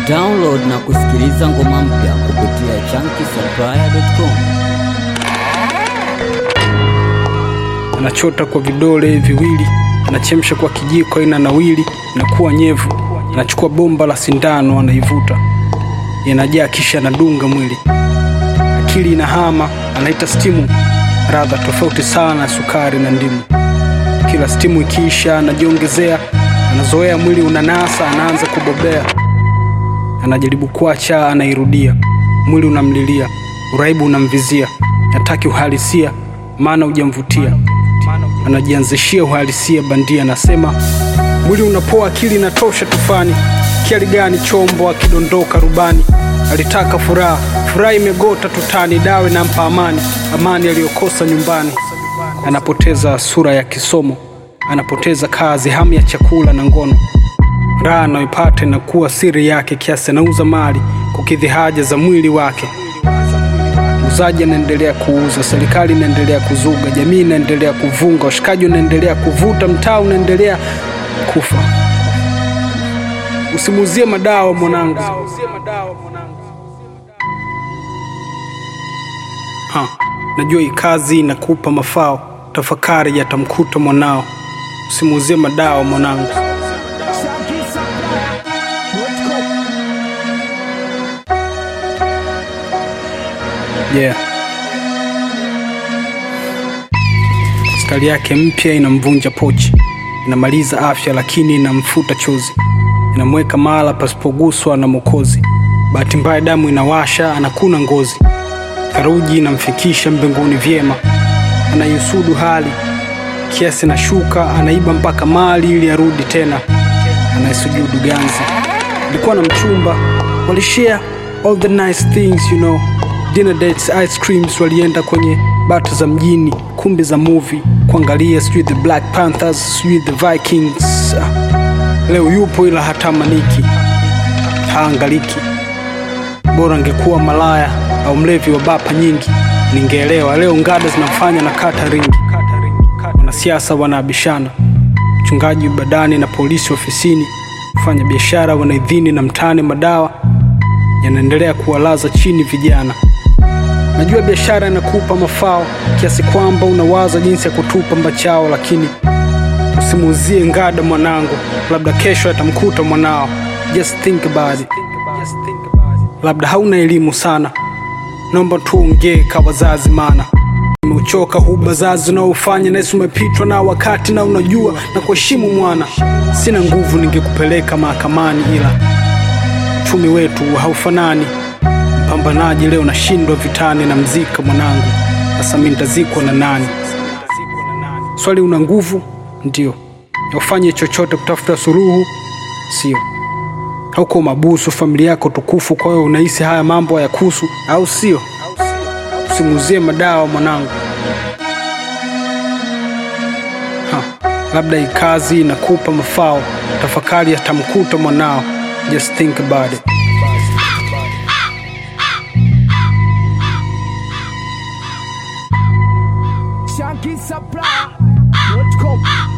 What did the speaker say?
Download na kusikiliza ngoma mpya kupitia chunky anachota kwa vidole viwili, anachemsha kwa kijiko aina nawili, inakuwa nyevu. Anachukua bomba la sindano, anaivuta, inajaa, kisha anadunga mwili. Akili inahama, anaita stimu, radha tofauti sana ya sukari na ndimu. Kila stimu ikiisha, anajiongezea, anazoea, mwili unanasa, anaanza kubobea. Anajaribu kuacha, anairudia, mwili unamlilia, uraibu unamvizia, hataki uhalisia, maana hujamvutia anajianzishia uhalisia bandia, anasema mwili unapoa, akili inatosha tufani. Kiali gani chombo akidondoka rubani? Alitaka furaha, furaha imegota tutani, dawe nampa amani, amani aliyokosa nyumbani. Anapoteza sura ya kisomo, anapoteza kazi, hamu ya chakula na ngono. Raha anayoipata inakuwa siri yake, kiasi anauza mali kukidhi haja za mwili wake. Muuzaji anaendelea kuuza, serikali inaendelea kuzuga, jamii inaendelea kuvunga, washikaji wanaendelea kuvuta, mtaa unaendelea kufa. Usimuuzie madawa mwanangu. Ha, najua hii kazi inakupa mafao, tafakari yatamkuta mwanao. Usimuuzie madawa mwanangu. Yeah. Stari yake mpya inamvunja pochi, inamaliza afya lakini inamfuta chozi, inamweka mahala pasipoguswa na Mokozi. Bahati mbaya damu inawasha, anakuna ngozi, theluji inamfikisha mbinguni vyema, anaisudu hali kiasi na shuka, anaiba mpaka mali ili arudi tena, anaisujudu ganzi. Alikuwa na mchumba, walishare all the nice things you know dinner dates, ice creams, walienda kwenye bata za mjini, kumbi za movie kuangalia, sijui the Black Panthers, sijui the Vikings. Ah, Leo yupo ila hatamaniki, haangaliki. Bora angekuwa malaya au mlevi wa bapa nyingi, ningeelewa. Leo ngada zinafanya na kata ringi, wanasiasa wanaabishana, mchungaji badani na polisi ofisini, kufanya biashara wanaidhini na mtaani, madawa yanaendelea kuwalaza chini vijana. Najua biashara inakupa mafao kiasi kwamba unawaza jinsi ya kutupa mbachao, lakini usimuuzie ngada mwanangu, labda kesho atamkuta mwanao. Just think about it. Labda hauna elimu sana, naomba tuongee ka wazazi, mana nimeuchoka huu bazazi unaofanya nasi umepitwa na wakati na unajua na kuheshimu mwana. Sina nguvu, ningekupeleka mahakamani, ila uchumi wetu haufanani Mpambanaji leo nashindwa vitani na mzika mwanangu, sasa mi nitazikwa na nani? Swali, una nguvu ndio ya ufanye chochote kutafuta suluhu, sio? Hauko mabusu, familia yako tukufu, kwa hiyo unahisi haya mambo hayakuhusu, au sio? Usimuuzie madawa mwanangu. Ha, labda hii kazi inakupa mafao, tafakari yatamkuta mwanao. Just think about it. ShankySupply.com